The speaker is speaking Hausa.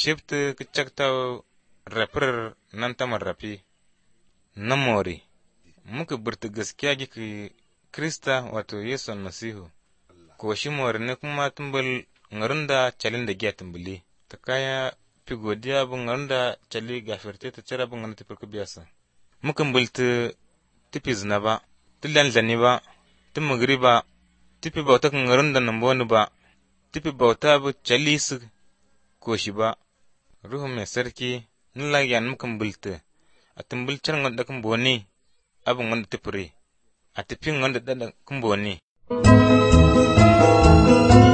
shifti ki cakta rapir nan tamar rafi na mori muka burta gaskiya giki krista wato yesu almasihu ko shi mori ne kuma tumbal ngarin da calin da giya tumbali ta kaya fi godiya bu ngarin da cali gafirte ta cara bu ngarin ta firka biyasa muka bulta tifi zina ba ti lalzani ba ti mugri ba tifi bauta kan ngarin da nan boni ba tifi bauta bu cali su koshi ba ruhu mai sarki nila yan mukan bulta a tumbul can wanda kan boni abin wanda tifire a tafin wanda da kan boni